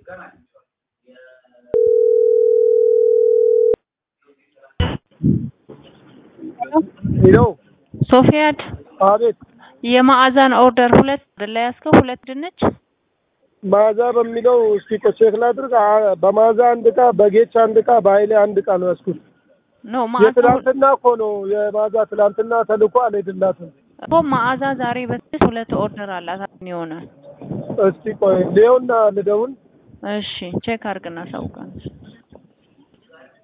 ሄሎ ሶፊያድ አቤት የማዕዛን ኦርደር ሁለት አይደለ ያዝከው? ሁለት ድንች ማዛ በሚለው እስኪ ቆይ ቼክ ላድርግ። አ- በማዛ አንድ እቃ፣ በጌች አንድ እቃ፣ በኃይሌ አንድ እቃ ነው ያዝኩት። ኖ ማዕዛ የትላንትና እኮ ነው የማዛ ትላንትና ተልኮ አልሄድላትም። እኮ ማዕዛ ዛሬ በስድስት ሁለት ኦርደር አላት የሆነ እስቲ ቆይ ሌውና ልደውን እሺ ቼክ አድርግና ሳውቀን